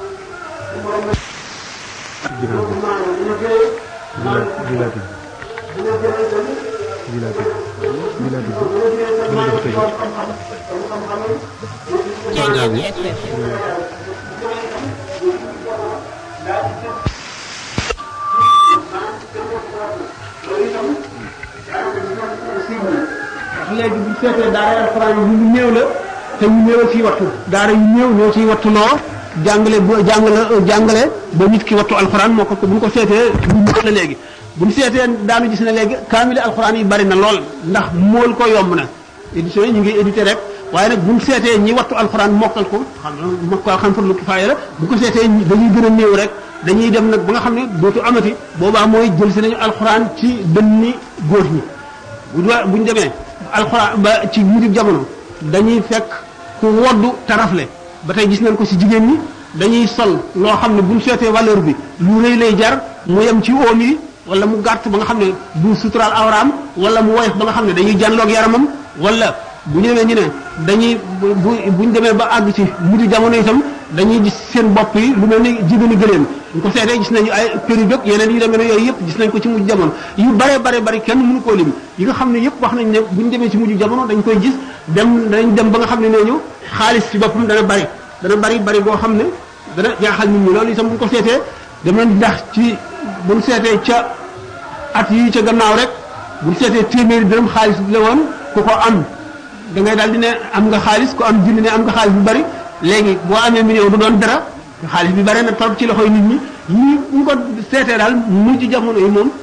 léegi bu seetee daara alxuraan yi ñu néew la te ñu néew ciy wattu daara yu néew ñoo ciy wattu loo jàngale bu jàngale jàngale ba nit ki wattu alxuraan moo ko bu ñu ko seetee ñu néew la léegi bu ñu seetee daanu gis ne léegi kaamile alxuraan yi bari na lool ndax mool ko yomb na édition yi ñu ngi édité rek waaye nag bu ñu seetee ñi wattu alxuraan mokkal ko xam mokkal xam fa lu kifaaya la bu ko seetee dañuy gën a néew rek dañuy dem nag ba nga xam ne dootu amati boobaa mooy jël si nañu alxuraan ci dënni góor ñi bu bu ñu demee alxuraan ba ci mujj jamono dañuy fekk ku woddu tarafle ba tey gis nañ ko ci jigéen ñi dañuy sol loo xam ne bu ñu seetee valeur bi lu rëy lay jar mu yem ci oom yi wala mu gàtt ba nga xam ne du suturaal awraam wala mu woyof ba nga xam ne dañuy jànloog yaramam wala bu ñu demee ñu ne dañuy bu bu ñu demee ba àgg ci mujj jamono itam dañuy gis seen bopp yi lu mel ni jigéeni gëléem ñu ko seetee gis nañu ay périg ak yeneen yu demee ne yooyu yëpp gis nañ ko ci mujj jamono yu bare bare bari kenn mënu koo lim yi nga xam ne yëpp wax nañ ne bu ñu demee ci mujj jamono dañ koy gis dem dañ dem ba nga xam ne nee ñu xaalis ci boppam dana bari dana bari bari boo xam ne dana jaaxal nit ñi loolu itam bu ñu ko seetee dem nañ ndax ci bu ñu seetee ca at yi ca gannaaw rek bu ñu seetee téeméeri dërëm xaalis la woon ku ko am da ngay daal di ne am nga xaalis ku am junni ne am nga xaalis bu bari léegi boo amee million du doon dara xaalis bi bare na trop ci loxoy nit ñi ñi ñu ko seetee daal mujj jamono yi moom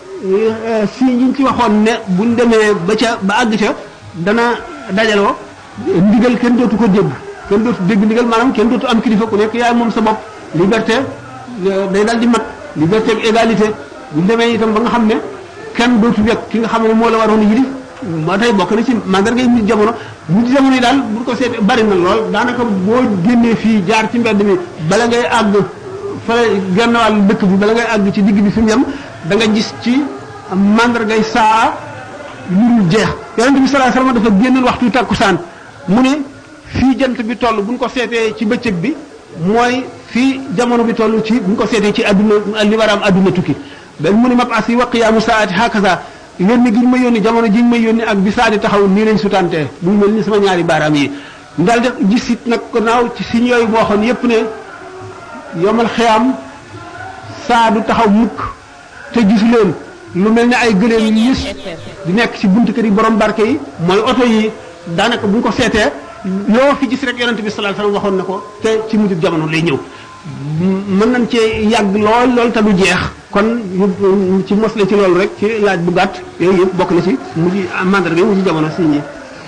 si ñu ci waxoon ne buñ demee ba ca ba àgg ca dana dajaloo ndigal kenn dootu ko dégg kenn dootu dégg ndigal maanaam kenn dootu am kilifa ku nekk yaay moom sa bopp liberté day daal di mat liberté ak égalité buñ demee itam ba nga xam ne kenn dootu wekk ki nga xam ne moo la waroon yilif moo tey bokk na ci màggar ngay mujj jamono mujj jamono yi daal bu ko seet bari na lool daanaka boo génnee fii jaar ci mbedd mi bala ngay àgg fële genn wàll dëkk bi bala ngay àgg ci digg bi fi mu yem da nga gis ci màndargay saa lu dul jeex yonente bi salaa sallam dafa génnoon waxtu takkusaan mu ne fii jant bi toll bu ñu ko seetee ci bëccëg bi mooy fii jamono bi toll ci bu ñu ko seetee ci adduna li war a am adduna tukki dañ mu ne mabas yi wa qiyaamu saati hakaza yónni gi ñu ma yónni jamono ji ñu ma yónni ak bi saa di taxaw nii lañ sutantee muy mel ni sama ñaari baaraam yi ndal de gis it nag gannaaw ci siñ yooyu boo xoon yépp ne yomal xiyaam saa du taxaw mukk te gisu leen lu mel ne ay gëléem yu yës di nekk ci buntu kër yi borom barke yi mooy oto yi daanaka bu ñu ko seetee loo fi gis rek yonente bi sallallahu alayhi wasallam waxoon na ko te ci mujj jamono lay ñëw mën nañ cee yàgg lool lool te du jeex kon ci mosle ci loolu rek ci laaj bu gàtt yooyu yëpp bokk na ci mujj mandarga mujj jamono si ñi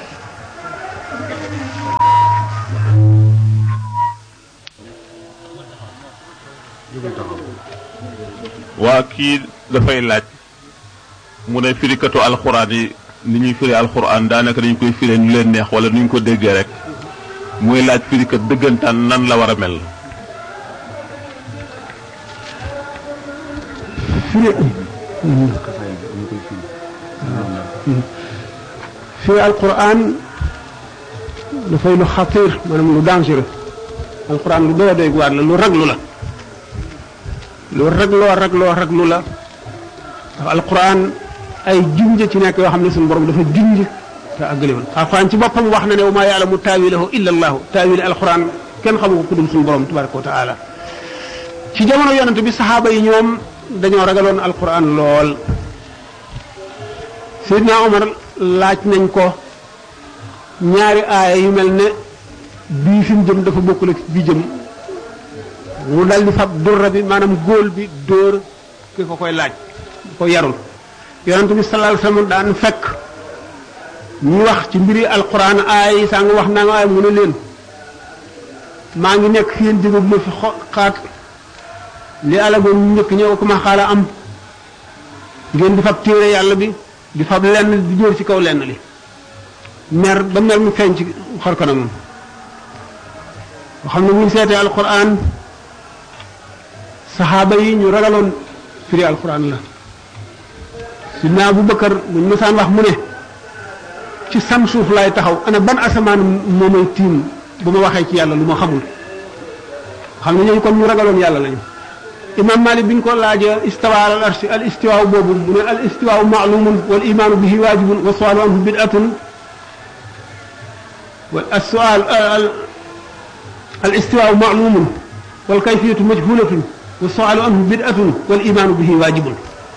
waa kii dafay laaj mu ne firikatu alxuraan yi ni ñuy firi alxuraan daanaka dañ koy firee ñu leen neex wala nu ñu ko déggee rek muy laaj firikat dëggantaan nan la war a mel. firi firi alquran dafay lu xatir maanaam lu dangereux alquran lu doy doy waar la lu raglu la lu ragloo ragloo raglu la ndax alquran ay junj ci nekk yoo xam ne suñu borom dafa junj te àggalewul alquran ci boppam wax na ne wa maa yaalamu taawilahu illa allahu taawil alquran kenn xamu ko ku dul suñu borom tabaraka wa taala ci jamono yonent bi saxaaba yi ñoom dañoo ragaloon alquran lool Seydina Omar laaj nañ ko ñaari aaya yu mel ne bii fi mu jëm dafa bokkul ak bii jëm mu dal di fab durra bi maanaam góol bi dóor ki ko koy laaj ko yarul yonent bi sallallahu alayhi wasallam daan fekk ñu wax ci mbiri alquran aaya yi saa nga wax naa nga waaye mu ne leen maa ngi nekk fi yéen jógab ma fi xaat li alagoon ñu njëkk ñëw ko ma xaala am ngeen di fab téere yàlla bi di fab lenn di jóor ci kaw lenn li mer ba mer mu feeñ ci xar kanamam nga xam ne bu ñu seetee alquran saxaaba yi ñu ragaloon firi alquran la sidna Abu Bakar buñ mësaan wax mu ne ci sam suuf laay taxaw ana ban asamaan moo may tiim bu ma waxee ci yàlla lu ma xamul xam ne ñooñu kon ñu ragaloon yàlla lañu imam malik bi ñu ko laajee istawa al arshi al istiwaaw boobu mu ne al istiwaaw maalumun wal imaanu bihi waajibun wa sualu anhu bidatun wal assual al istiwaaw maalumun wal kayfiyatu majhulatun wa sualu anhu bidatun wal imaanu bihi waajibun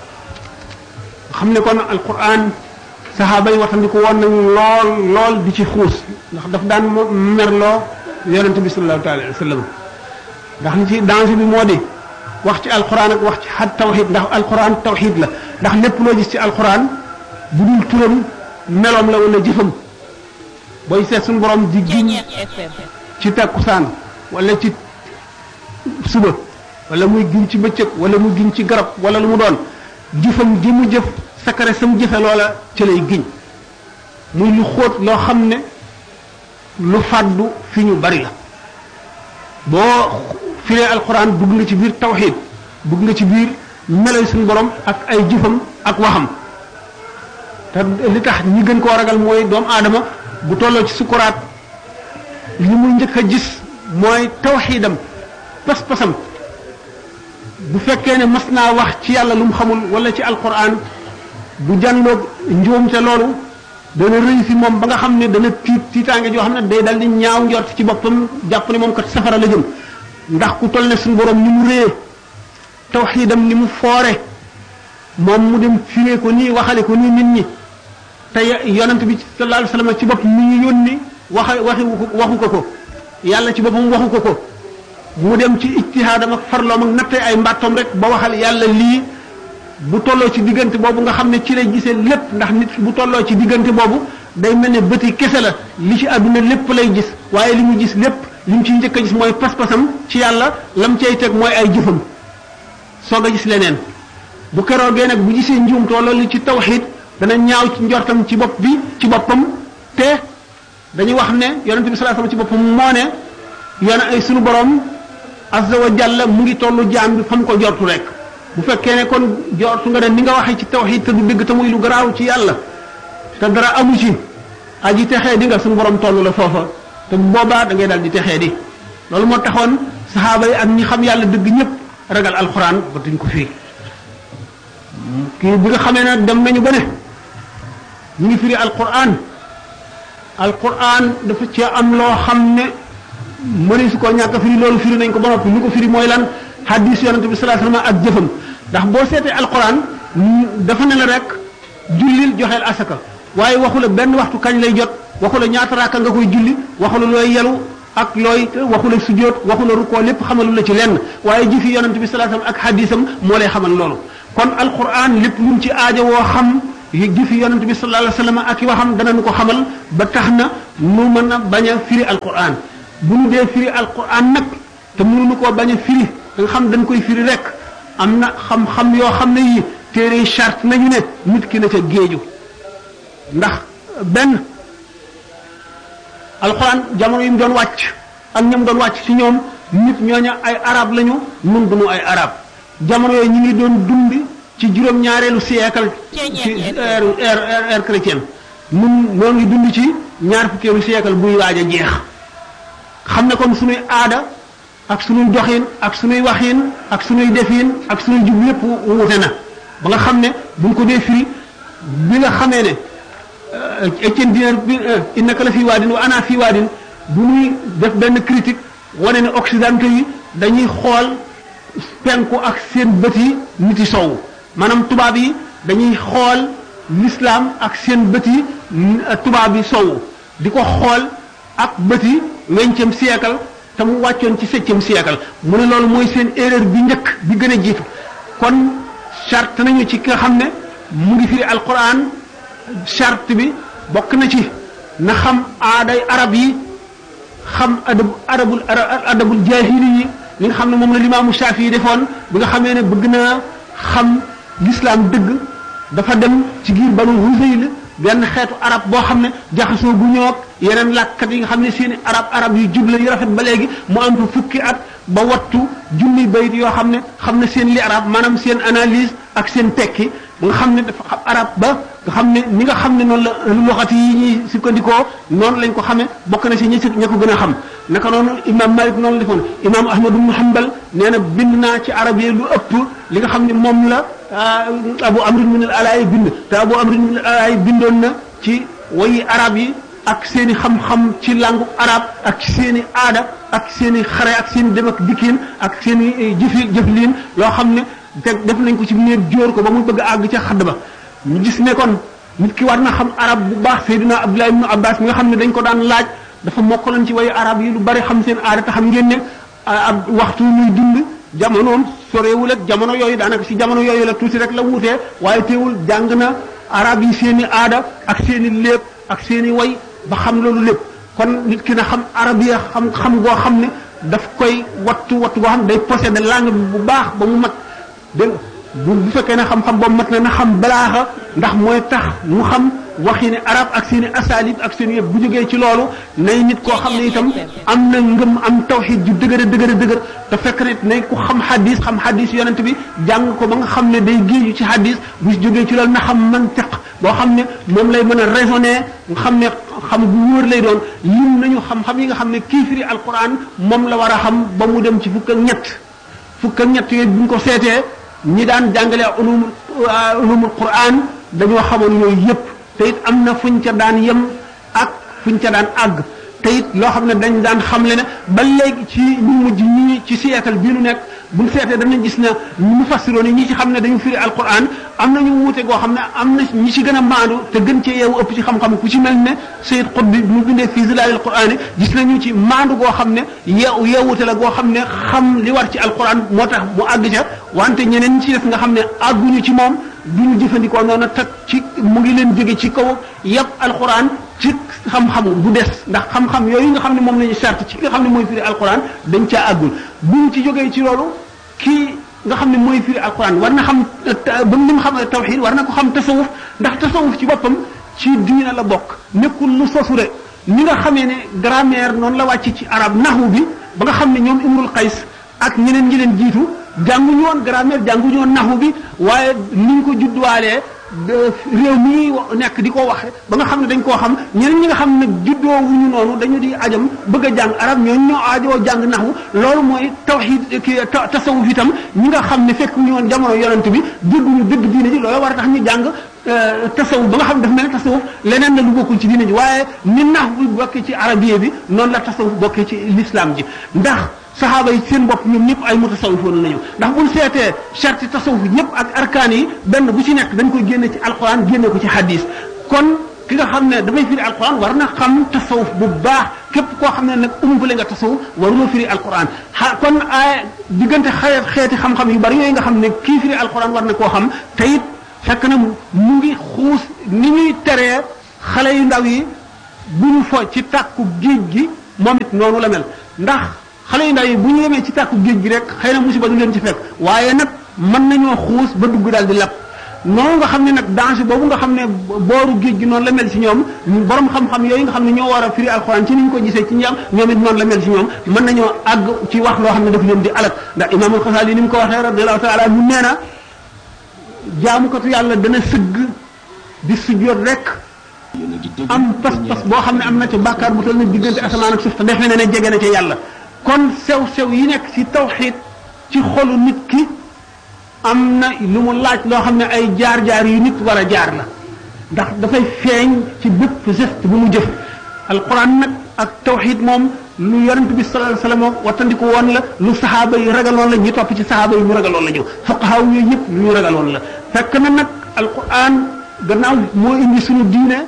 xam ne kon alquran saxaaba yi waxtandiku woon nañu lool lool di ci xuus ndax daf daan merloo yonente bi sallallahu taala alayhi wa sallam ndax li ci danger bi moo di wax ci alquran ak wax ci xat tawxid ndax alquran tawxid la ndax lépp loo gis ci alquran bu dul turam meloom la wala jëfam booy seet suñu borom di giñ ci takkusaan wala ci suba wala muy giñ ci bëccëg wala muy giñ ci garab wala lu mu doon jëfam gi mu jëf sakare sam jëfe loola ci lay giñ muy lu xóot loo xam ne lu fàddu fi ñu bari la boo firee alquran dugg nga ci biir tawxid dugg nga ci biir melay suñu borom ak ay jëfam ak waxam te li tax ñi gën koo ragal mooy doomu aadama bu tolloo ci sukuraat li muy njëkk a gis mooy tawxidam pas-pasam bu fekkee ne mas naa wax ci yàlla lu mu xamul wala ci alquran bu jànloog njuumte loolu dana rëy fi moom ba nga xam ne dana tiit tiitaange joo xam ne day dal di ñaaw njort ci boppam jàpp ne moom kat safara la jëm ndax ku toll ne suñu borom ni mu réye tawxiidam ni mu foore moom mu dem firee ko nii waxale ko nii nit ñi te yonent bi sallallahu alayhi wasallam ci bopp mi ñu yónni waxa waxi waxu ko ko yàlla ci boppam waxu ko ko mu dem ci ijtihaadam ak farloom ak nattee ay mbàttoom rek ba waxal yàlla lii bu tolloo ci diggante boobu nga xam ne ci lay gisee lépp ndax nit bu tolloo ci diggante boobu day mel ne bëti kese la li ci àdduna lépp lay gis waaye li mu gis lépp li mu ciy njëkk a gis mooy pas-pasam ci yàlla lam cay teg mooy ay jëfam soog a gis leneen bu keroogee nag bu gisee njuumtoo loolu ci tawxid dana ñaaw ci njortam ci bopp bi ci boppam te dañuy wax ne yonente bi sallallahu alayhi wasallam ci boppam moo ne yoon ay sunu borom azza wa jalla mu ngi tollu jaam bi fa mu ko jortu rek bu fekkee ne kon jortu nga ne ni nga waxee ci tawxid te du dëgg te muy lu garaaw ci yàlla te dara amu ci aji texee di nga suñu borom toll la foofa te bu boobaa da ngay daal di texee di loolu moo taxoon saxaaba yi ak ñi xam yàlla dëgg ñëpp ragal alxuraan ba duñ ko firi kii bi nga xamee ne dem nañu ba ne ñu ngi firi alxuraan alxuraan dafa ci am loo xam ne mëni su ko ñàkk a firi loolu firi nañ ko ba noppi lu ko firi mooy lan hadis yonente bi sallallahu alayhi wasallam ak jëfam ndax boo seetee alxuraan dafa ne la rek jullil joxeel asaka waaye waxu la benn waxtu kañ lay jot waxu la ñaata raaka nga koy julli waxu la looy yelu ak looy waxu la sujjóot waxu la rukkoo lépp xamalu la ci lenn waaye jëfi yonent bi sallallahu alayhi wasallam ak hadisam moo lay xamal loolu kon alquran lépp lu mu ci aajo woo xam jëfi yonent bi sallallahu alayhi wasallam ak i waxam danañu ko xamal ba tax na nu mën a bañ a firi alquran bu ñu dee firi alquran nag te mënuñu koo bañ a firi da nga xam dañ koy firi rek am na xam-xam yoo xam ne yi téere charte nañu ne nit ki na ca géeju ndax benn alxuraan jamono yi mu doon wàcc ak ñoom doon wàcc ci ñoom nit ñooña ay arab lañu nun duñu ay arab jamono yooyu ñu ngi doon dund ci juróom-ñaareelu siècle ci ère ère ère chrétienne nun ñoo ngi dund ci ñaar fukkeelu siècle buy waaj a jeex xam ne kon suñuy aada ak suñuy doxin ak suñuy waxin ak suñuy defin ak suñuy jub lépp wute na ba nga xam ne buñ ko dee firi bi nga xamee ne Étienne Diner bi innaka la fii waadin wa ana fii waadin bu ñuy def benn critique wane ne occidentaux yi dañuy xool penku ak seen bët yi nit yi sowu maanaam tubaab yi dañuy xool l'islam ak seen bët yi tubaab yi sowu di ko xool ak bët yi vingtième siècle te mu wàccoon ci septième siècle mu ne loolu mooy seen erreur bi njëkk bi gën a jiitu kon charte nañu ci ki nga xam ne mu ngi firi alquran charte bi bokk na ci na xam aaday arab yi xam adab arabul adabul jahili yi li nga xam ne moom la limaamu Shaafi yi defoon bi nga xamee ne bëgg naa xam l'islam dëgg dafa dem ci giir banu Huzayl benn xeetu arab boo xam ne jaxasoo gu ñoog yeneen làkkat yi nga xam ne seeni arab arab yu jubla yu rafet ba léegi mu am fa fukki at ba wattu junni bayit yoo xam ne xam ne seen li arab maanaam seen analyse ak seen tekki ba nga xam ne dafa xam arab ba nga xam ne ni nga xam ne noonu la loxati yi ñuy sukkandikoo noonu lañ ko xamee bokk na si ñi si ña ko gën a xam naka noonu imam malik noonu la defoon imam ahmad ibn hanbal nee na bind naa ci arab yi lu ëpp li nga xam ne moom la abu amrin min al alaay bind te abu amrin min al alaay bindoon na ci wayi arab yi ak seen i xam-xam ci langu arab ak seen i aada ak seen i xare ak seen i dem ak dikkiin ak seen i jëfi jëfliin loo xam ne te def nañ ko ci néeg jóor ko ba muy bëgg a àgg ca xadd ba ñu gis ne kon nit ki war na xam arab bu baax Seydina Abdullah ibn Abbas mi nga xam ne dañ ko daan laaj dafa mokkaloon ci wayu arab yi lu bari xam seen aada te xam ngeen ne ab waxtu muy dund jamonoom sorewul ak jamono yooyu daanaka si jamono yooyu la tuuti rek la wuutee waaye teewul jàng na arab yi seen i aada ak seen i lépp ak seen i way ba xam loolu lépp kon nit ki na xam arabiya xam xam goo xam ne daf koy wattu wattu goo xam ne day posséder langue bi bu baax ba mu mat dégg bu bu fekkee ne xam-xam boobu mat na na xam balaaxa ndax mooy tax mu xam waxi ne arab ak seen i asalib ak seen yëpp bu jógee ci loolu nay nit koo xam ne itam am na ngëm am tawxid ju dëgër dëgër dëgër te fekk ne nay ku xam xadis xam xadis yonent bi jàng ko ba nga xam ne day géeju ci xadis bu jógee ci loolu na xam mantiq boo xam ne moom lay mën a raisonner nga xam ne xam bu wóor lay doon lim nañu xam-xam yi nga xam ne kii firi alquran moom la war a xam ba mu dem ci fukk ak ñett fukk ak ñett yooyu bu ñu ko seetee ñi daan jàngale ulumul ulumul quran dañoo xamoon yooyu yëpp te it am na fuñ ca daan yem ak fuñ ca daan àgg te it loo xam ne dañ daan xamle ne ba léegi ci ñu mujj ñi ci siècle bii nu nekk buñ seetee danañ gis ne ñu mu fassiroon ñi ci xam ne dañu firi alquran am na ñu wuute goo xam ne am na ñi ci gën a maandu te gën cee yeewu ëpp ci xam-xam ku ci mel ne Sayyid Qutbi mu bindee fii zilalil quran gis nañu ci maandu goo xam ne yeewu yeewute la goo xam ne xam li war ci alquran moo tax mu àgg ca wante ñeneen ñi ci def nga xam ne àgguñu ci moom duñu jëfandikoo noonu teg ci mu ngi leen jóge ci kaw yëpp alquran ci xam-xamu bu des ndax xam-xam yooyu nga xam ne moom la ñu sart ci nga xam ne mooy firi alquran dañ caa àggul buñ ci jógee ci loolu kii nga xam ne mooy firi alquran war na xam ba mu xam tawxid war na ko xam tasawuf ndax tasawuf ci boppam ci diina la bokk nekkul lu sosu de ni nga xamee ne grammaire noonu la wàcc ci arab naxu bi ba nga xam ne ñoom imrul qays ak ñeneen ñi leen jiitu jànguñu woon grammaire jànguñu woon naxu bi waaye niñ ko juddwaalee réew mi nekk di ko waxe ba nga xam ne dañ koo xam ñeneen ñi nga xam ne juddoo wuñu noonu dañu di ajam bëgg a jàng arab ñooñu ñoo aajoo jàng naxu loolu mooy tawxid ki tasawuf itam ñi nga xam ne fekk ñu woon jamono yonent bi dégguñu dëgg diine ji loolu war a tax ñu jàng tasawuf ba nga xam ne dafa mel ne tasawuf leneen la lu bokkul ci diine ji waaye ni nax bi bokkee ci arabiye bi noonu la tasawuf bokkee ci l'islam ji ndax saxaaba yi seen bopp ñoom ñëpp ay mutasawifoon nañu ndax buñ seetee charti tasawuf ñëpp ak arkaan yi benn bu ci nekk dañ koy génne ci alquran génne ko ci hadis kon ki nga xam ne dafay firi alquran war na xam tasawuf bu baax képp koo xam ne nag umpale nga tasawuf waruloo firi alquran xa kon ay diggante xeet xeeti xam-xam yu bari yooyu nga xam ne kii firi alquran war na koo xam te it fekk na mu ngi xuus ni ñuy teree xale yu ndaw yi bu ñu fo ci tàkku géej gi moom it noonu la mel ndax xale yu ndaw yi bu ñu yemee ci tàkku géej gi rek xëy na musiba du leen ci fekk waaye nag mën nañoo xuus ba dugg daal di lap noonu nga xam ne nag danger boobu nga xam ne booru géej gi noonu la mel ci ñoom borom xam-xam yooyu nga xam ne ñoo war a firi alxuraan ci ni ñu ko gisee ci ñam ñoom it noonu la mel ci ñoom mën nañoo àgg ci wax loo xam ne daf leen di alak ndax imaamul xasaali ni mu ko waxee radiallahu taala mu nee na jaamukatu yàlla dana sëgg di sujjoot rek am pas-pas boo xam ne am na ca bàkkaar bu toll na diggante asamaan ak suuf te defe na ne jege na ca yàlla kon sew-sew yi nekk ci tawxiid ci xolu nit ki am na lu mu laaj loo xam ne ay jaar-jaar yu nit war a jaar la ndax dafay feeñ ci bépp geste bu mu jëf alquran nag ak tawxiid moom lu yonent bi sallallahu alayhi wasallam wattandiku woon la lu saxaaba yi ragaloon la ñi topp ci saxaaba yi ñu ragaloon la ñu fuqahaa yooyu yëpp lu ñu ragaloon la fekk na nag alquran gannaaw moo indi suñu diine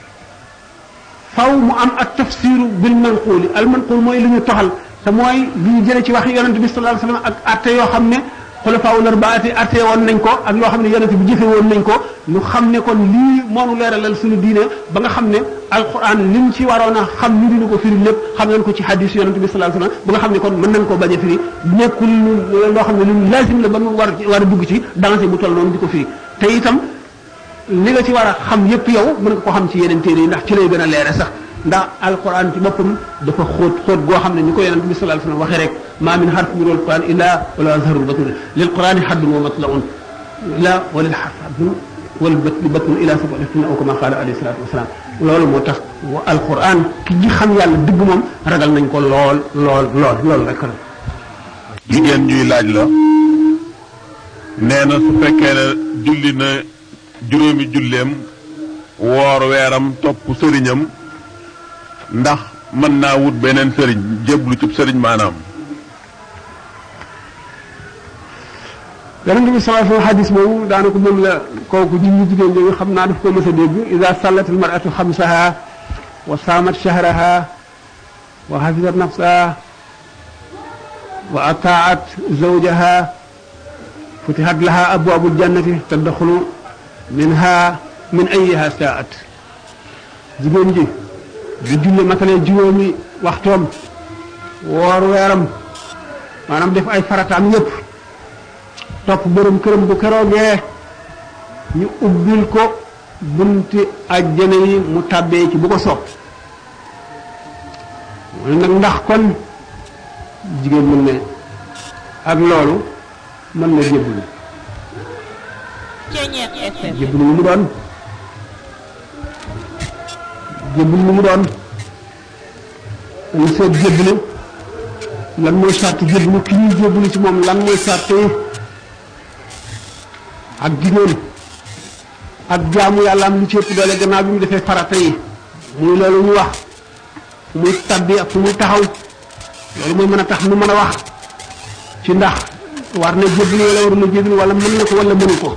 faw mu am ak tafsiru bil manquuli al manquul mooy lu ñu toxal te mooy lu ñu jëlee ci wax yonent bi sallallahu alayhi wasallam ak atte yoo xam ne xulafaawul arbaati atte woon nañ ko ak loo xam ne yonent bi jëfe woon nañ ko ñu xam ne kon lii moonu leeralal suñu diine ba nga xam ne alquran lim ci waroon a xam ñu dina ko firi lépp xam nañ ko ci hadis yonent bi sallallahu alayhi wasallam ba nga xam ne kon mën nañ koo bañ a firi nekkul loo xam ne lu lazim la ba mu war war a dugg ci danger bu toll noonu di ko firi te itam li nga ci war a xam yépp yow mën nga ko xam ci yeneen téere yi ndax ci lay gën a leere sax ndax alquran ci boppam dafa xóot xóot goo xam ne ni ko yonent bi sallallahu alayhi wasallam waxee rek ma min harfin min alquran illa wala azharul batul lil qurani haddun wa matlaun illa wa lil harf haddun wal bët li bëtun ila sab'atin aw kama qaala alayhi salaatu wasalaam loolu moo tax wa alquran ki ñi xam yàlla dëgg moom ragal nañ ko lool lool lool loolu rek la jigéen ñuy laaj la nee na su fekkee ne julli na juróomi julleem woor weeram topp sëriñam ndax mën naa wut beneen sëriñ jéblu ci sëriñ maanaam yonent bi sallallahu alayhi wa xadis boobu daanaka moom la kooku ji ñu jigéen ñi xam naa daf ko mës a dégg ida sallat al maratu xamsaha wa saamat shahraha wa xafisat nafsaha wa ataat zawjaha futihat laha abwaabu ljannati taddaxulu minha min ayiha saat jigéen ji di julle matalee juróomi waxtoom woor weeram maanaam def ay farataam yépp topp borom këram bu keroogee ñu ubbil ko bunti àjjana yi mu tàbbee ci bu ko soob mooy nag ndax kon jigéen mën ne ak loolu mën na jébbalu jébbalu lu mu doon jébbalu lu mu doon dañu seet jébbalu lan mooy sart jébbalu ki ñuy jébbalu ci moom lan mooy sart yi ak jigéen ak jaamu yàlla am lu ci ëpp doole gannaaw bi mu defee farata yi muy loolu ñu wax fu muy tabbi ak fu muy taxaw loolu mooy mën a tax mu mën a wax ci ndax war na jébbalu wala warul na jébbalu wala mën na ko wala mënu ko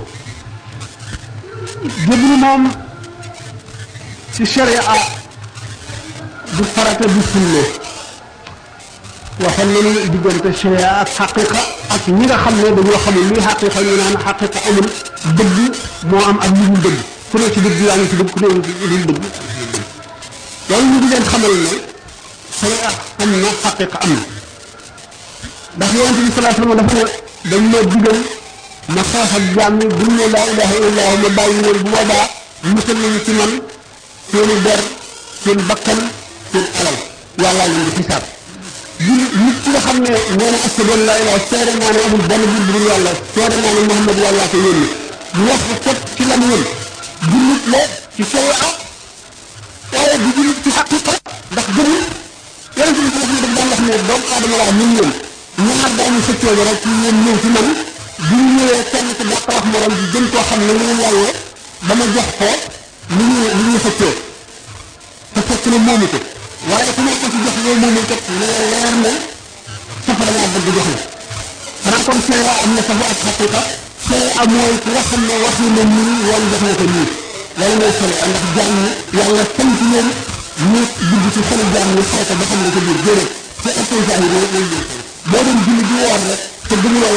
jébbalu moom ci sharia du farata du sunna waxoon nañu diggante sharia ak xaqiqa ak ñi nga xam ne dañoo xamul luy xaqiqa ñu naan xaqiqa amul dëgg moo am ak lu dul dëgg ku ne ci dëgg yaa ngi ci dëgg ku ne ci dul dëgg loolu ñu di leen xamal ne sharia am na xaqiqa am na ndax yonente bi salaa sallam dafa ne dañ ma digal ma xeex ak jaam ñi buñ ne laa ilaha illallah ma bàyyi leen bu boobaa musal nañu ci man seeni der seen bakkan seen alal yàllaa leen di xisaab jul nit ki nga xam ne nee na ashhadu an laa ilaaha seere naa ne amul benn buur bu dul yàlla seere naa ne Muhammad yàllaa ko yónni mu wax ko fet ci lam yén jullit la ci sharia waaye di jullit ci xaqiqa ndax gëmul yonente bi sallallahu alayhi wa sallam daf daan wax ne doomu aadama laa ñun ñoom ñaar daañu sëccoo bi rek ci yéen ñëw ci man bu ñu ñëwee kenn ku dàq wax morom bi gën koo xam ne ñu yàlla ba ma jox ko lu ñu lu ñu sëccoo te fekk na moomu ko waaye ku nekk ci jox yow moomu kat leer na safara laa bëgg jox la xanaa kon seera am na safa ak xaqiqa seera mooy ki nga xam ne wax na nii wala jox na ko nii loolu mooy solo ndax jaam ñi yàlla sant leen ñu dugg ci xolu jaam ñi xeex ba xam ne ko biir déedéet te ëpp zahir yi boo doon julli di woor rek te gëmuloo